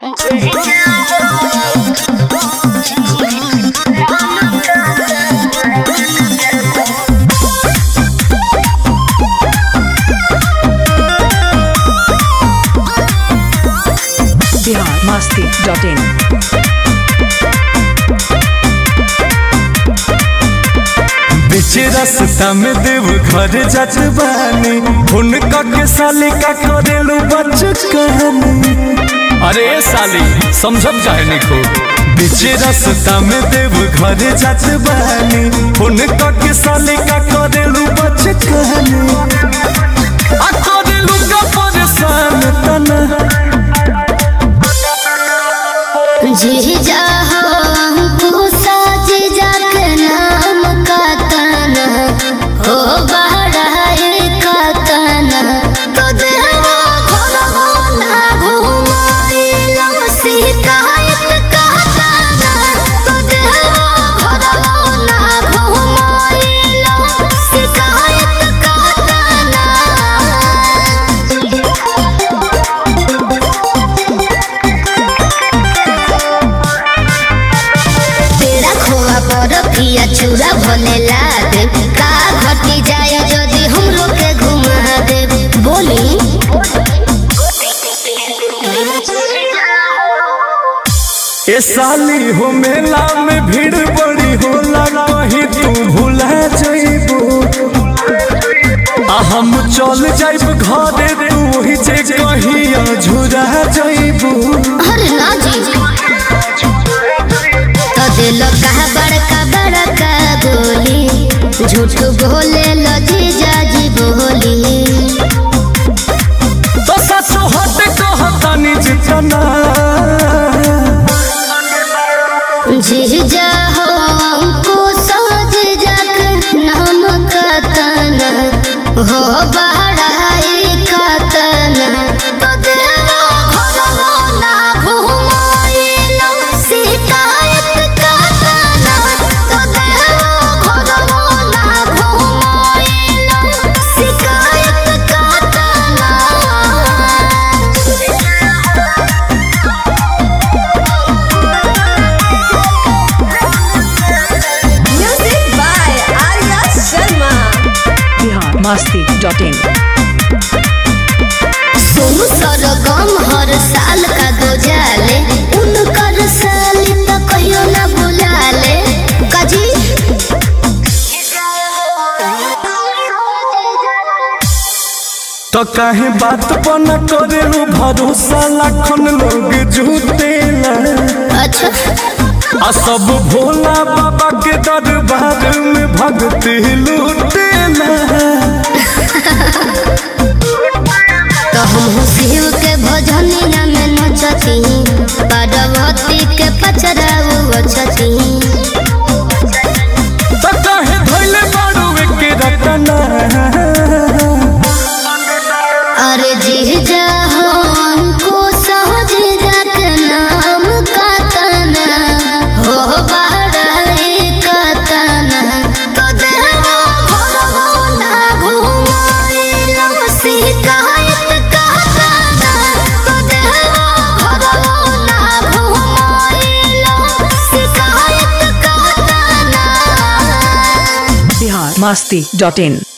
Bihar Masti dot इन बीच रास्ता में देव घर जात बानी हुनका के साली का करेलू बच कहानी अरे ए साली समझब चाहे नहीं खो बीच रास्ता में देव घर जात बानी हुनका के साली का करेलू बच कहानी आ करेलू का परेशान तना जी जाहो हमको साज जाक नाम का तना हो बहराए का तना तो देवा घोड़ो ना घुमाइलो शिकायत का तना तो देवा घोड़ो ना घुमाइलो शिकायत का तना तेरा खोआ पर पिया चूरा भले ला दे का घटी जाए यदि हम लोग के घुमा दे बोली ए साली हो मेला में भीड़ बड़ी होला कहीं तू भूला जाइबू आ हम चल जाइब घरे तू वही जे कहीं अझुरा जाइबू अरे ना जी तो दिल कहा बड़का बड़का बोली झूठ बोले लो जी जाजी बोली तो सच हट कहतानी जितना जी जाहो हमको साज जाक नाम का तना हो बहराए का तना तो देवा घरवा ना घुमाइलो शिकायत का तना तो देवा घरवा ना घुमाइलो शिकायत का तना Music by Arya Sharma. Bihar Masti dot in Sonu Sargam हर साल का दो जाले उनकर साली तो कहियो ना बुलाले काजी तो काहे बात पर न करेलू भरोसा लाखन लोग झूठेला अच्छा आ सब भोला बाबा के दरबार में भक्ति लूटेला तो हम शिव के भजनिया में नचती पार्वती के पचराऊ अछती तो काहे धइले बारू एके रटना अरे जी जाहो हमको सहज जात नाम का तना हो बहराए का तना तो देवा घरवा ना घुमाइलो शिकायत का तना तो देवा घरवा ना घुमाइलो शिकायत का तना बिहार मस्ती डॉट इन